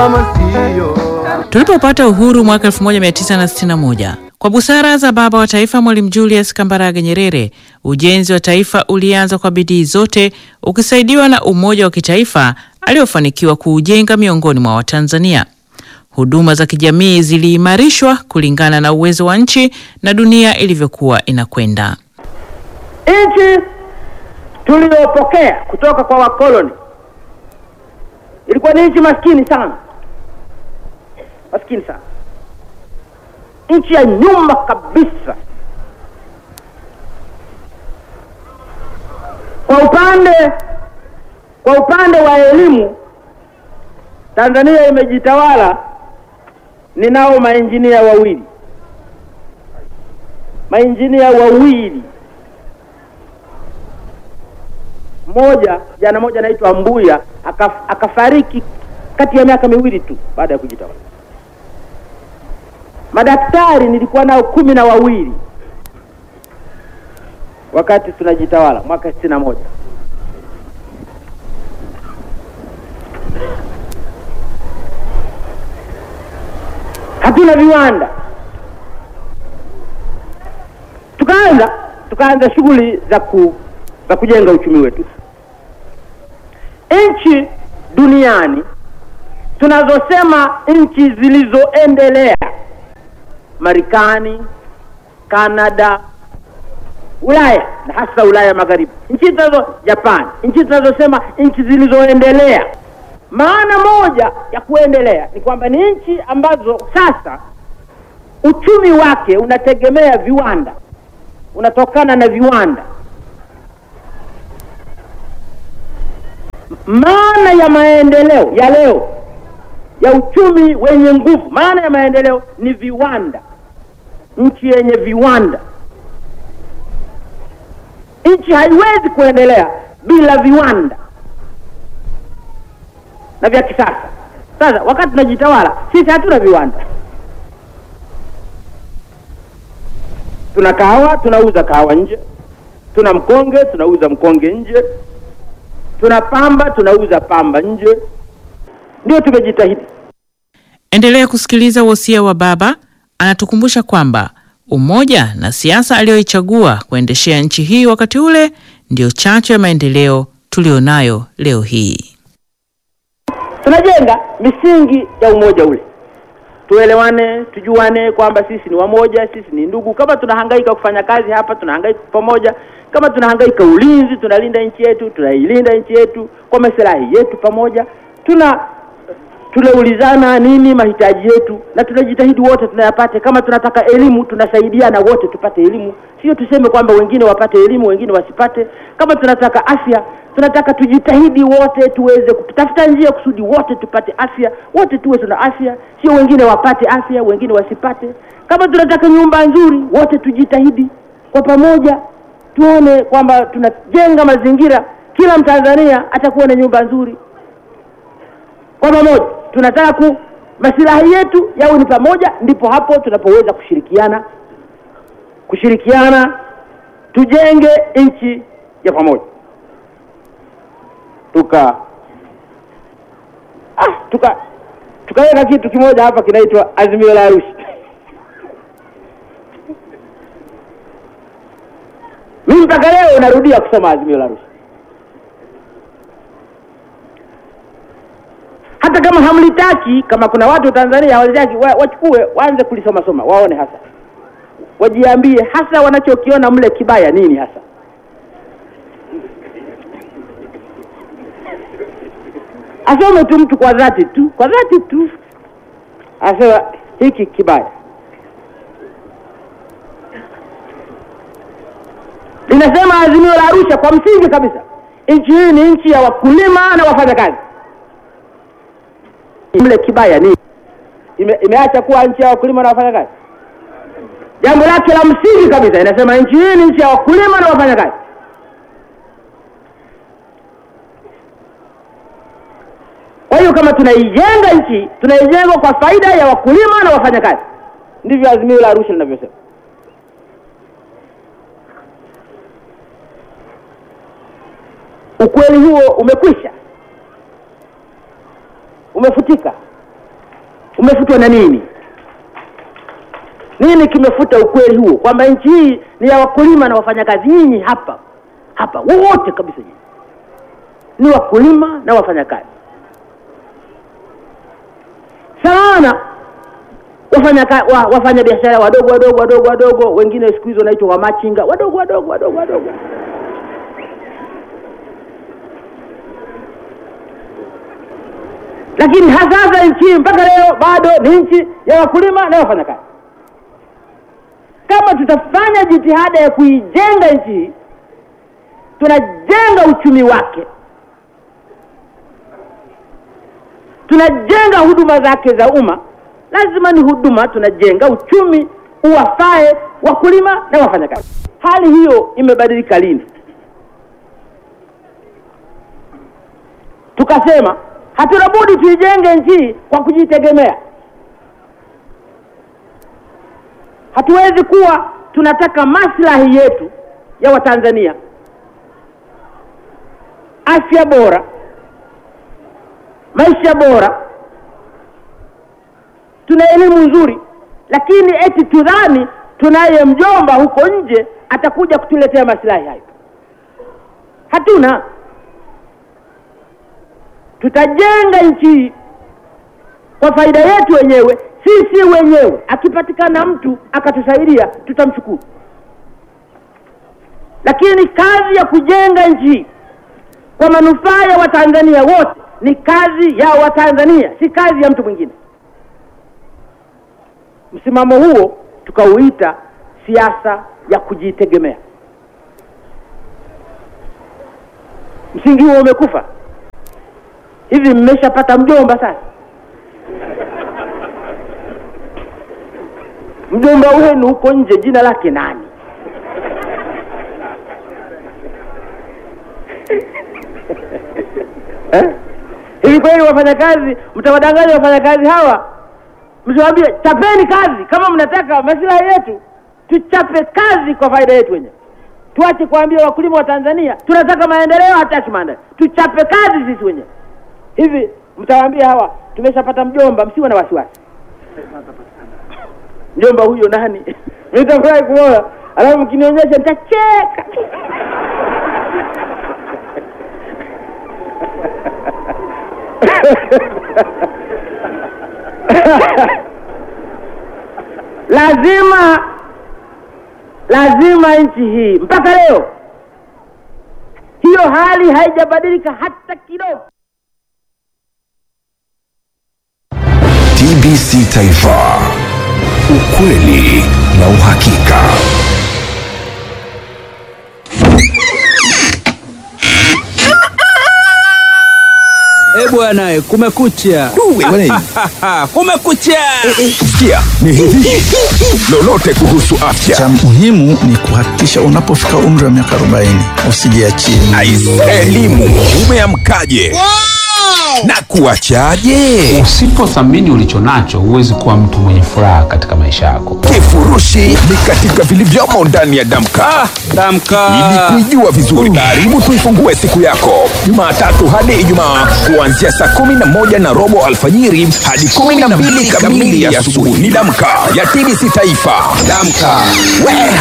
Tulipopata uhuru mwaka 1961 kwa busara za baba wa taifa Mwalimu Julius Kambarage Nyerere, ujenzi wa taifa ulianza kwa bidii zote, ukisaidiwa na umoja wa kitaifa aliofanikiwa kuujenga miongoni mwa Watanzania. Huduma za kijamii ziliimarishwa kulingana na uwezo wa nchi na dunia ilivyokuwa inakwenda. Nchi tuliyopokea kutoka kwa wakoloni ilikuwa ni nchi maskini sana, maskini sana, nchi ya nyuma kabisa. Kwa upande kwa upande wa elimu, Tanzania imejitawala. Ninao mainjinia wawili, mainjinia wawili mmoja jana moja anaitwa Mbuya akaf, akafariki kati ya miaka miwili tu baada ya kujitawala. Madaktari nilikuwa nao kumi na wawili wakati tunajitawala mwaka sitini na moja. Hatuna viwanda, tukaanza tukaanza shughuli za ku za kujenga uchumi wetu. Nchi duniani tunazosema nchi zilizoendelea, Marekani, Kanada, Ulaya na hasa Ulaya Magharibi, nchi tunazo Japan, nchi tunazosema nchi zilizoendelea. Maana moja ya kuendelea ni kwamba ni nchi ambazo sasa uchumi wake unategemea viwanda, unatokana na viwanda. Maana ya maendeleo ya leo ya uchumi wenye nguvu, maana ya maendeleo ni viwanda, nchi yenye viwanda. Nchi haiwezi kuendelea bila viwanda na vya kisasa. Sasa wakati tunajitawala sisi, hatuna viwanda. Tuna kahawa, tunauza kahawa nje. Tuna mkonge, tunauza mkonge nje. Tuna pamba, tunauza pamba nje. Ndio tumejitahidi. Endelea kusikiliza wosia wa baba. Anatukumbusha kwamba umoja na siasa aliyoichagua kuendeshea nchi hii wakati ule ndiyo chachu ya maendeleo tulionayo leo hii. Tunajenga misingi ya umoja ule, tuelewane, tujuane kwamba sisi ni wamoja, sisi ni ndugu. Kama tunahangaika kufanya kazi hapa, tunahangaika pamoja. Kama tunahangaika ulinzi, tunalinda nchi yetu, tunailinda nchi yetu kwa maslahi yetu pamoja. Tuna tunaulizana nini mahitaji yetu, na tunajitahidi wote tunayapate. Kama tunataka elimu, tunasaidiana wote tupate elimu, sio tuseme kwamba wengine wapate elimu wengine wasipate. Kama tunataka afya, tunataka tujitahidi wote tuweze kutafuta njia kusudi wote tupate afya, wote tuwe tuna afya, sio wengine wapate afya wengine wasipate. Kama tunataka nyumba nzuri, wote tujitahidi kwa pamoja, tuone kwamba tunajenga mazingira, kila Mtanzania atakuwa na nyumba nzuri kwa pamoja tunataka ku masilahi yetu yawe ni pamoja, ndipo hapo tunapoweza kushirikiana kushirikiana, tujenge nchi ya pamoja. Tuka ah, tuka tukaweka kitu kimoja hapa kinaitwa Azimio la Arusha. Mimi mpaka leo narudia kusoma Azimio la Arusha. hata kama hamlitaki, kama kuna watu Tanzania hawalitaki, wachukue waanze kulisoma soma, waone hasa, wajiambie hasa wanachokiona mle kibaya nini hasa. Asome tu mtu kwa dhati tu, kwa dhati tu, asema hiki kibaya. Linasema Azimio la Arusha kwa msingi kabisa, nchi hii ni nchi ya wakulima na wafanyakazi mle kibaya nini? Ime, imeacha kuwa nchi ya wakulima na wafanyakazi. Jambo lake la msingi kabisa inasema nchi hii ni nchi ya wakulima na wafanyakazi. Kwa hiyo kama tunaijenga nchi, tunaijenga kwa faida ya wakulima na wafanyakazi. Ndivyo Azimio la Arusha linavyosema. Ukweli huo umekwisha umefutika. umefutwa na nini? Nini kimefuta ukweli huo kwamba nchi hii ni ya wakulima na wafanyakazi? Nyinyi hapa hapa wote kabisa, nyinyi ni wakulima na wafanyakazi sana wafanya wa, wafanya biashara wadogo wadogo wadogo wadogo, wengine siku hizo wanaitwa wamachinga wadogo wadogo wadogo wadogo. Lakini hasasa nchi hii mpaka leo bado ni nchi ya wakulima na wafanyakazi. Kama tutafanya jitihada ya kuijenga nchi hii, tunajenga uchumi wake, tunajenga huduma zake za umma lazima ni huduma, tunajenga uchumi uwafae wakulima na wafanyakazi. Hali hiyo imebadilika lini? Tukasema hatuna budi tuijenge nchi kwa kujitegemea. Hatuwezi kuwa tunataka maslahi yetu ya Watanzania, afya bora, maisha bora tuna elimu nzuri, lakini eti tudhani tunaye mjomba huko nje atakuja kutuletea maslahi hayo. Hatuna. Tutajenga nchi hii kwa faida yetu wenyewe, sisi wenyewe. Akipatikana mtu akatusaidia, tutamshukuru, lakini kazi ya kujenga nchi hii kwa manufaa ya Watanzania wote ni kazi ya Watanzania, si kazi ya mtu mwingine. Msimamo huo tukauita siasa ya kujitegemea. Msingi huo umekufa. Hivi mmeshapata mjomba sasa? Mjomba wenu huko nje jina lake nani? eh? Hivi kweli wafanyakazi, mtawadanganya wafanyakazi hawa msiwaambie chapeni kazi kama mnataka maslahi yetu, tuchape kazi kwa faida yetu wenyewe. Tuache kuambia wakulima wa Tanzania tunataka maendeleo, hataki maendeleo, tuchape kazi sisi wenyewe. Hivi mtawaambia hawa tumeshapata mjomba, msiwe na wasiwasi. Mjomba huyo nani? Nitafurahi kuona, alafu mkinionyesha nitacheka. lazima lazima nchi hii mpaka leo hiyo hali haijabadilika hata kidogo. TBC Taifa, ukweli na uhakika. Eh bwana, kumekucha. kumekucha. Sikia ni hivi lolote kuhusu afya. Cha muhimu ni kuhakikisha unapofika umri wa miaka 40 usijiachie. Aise, elimu umeamkaje na kuachaje? Usipothamini ulicho nacho, huwezi kuwa mtu mwenye furaha katika maisha yako. Kifurushi ni katika vilivyomo ndani ya Damka. Ah, Damka. Ili kuijua vizuri, karibu tuifungue siku yako Jumatatu hadi Ijumaa kuanzia saa kumi na moja na robo alfajiri hadi kumi na mbili kamili ya asubuhi. Ni Damka ya TBC Taifa. Damka, we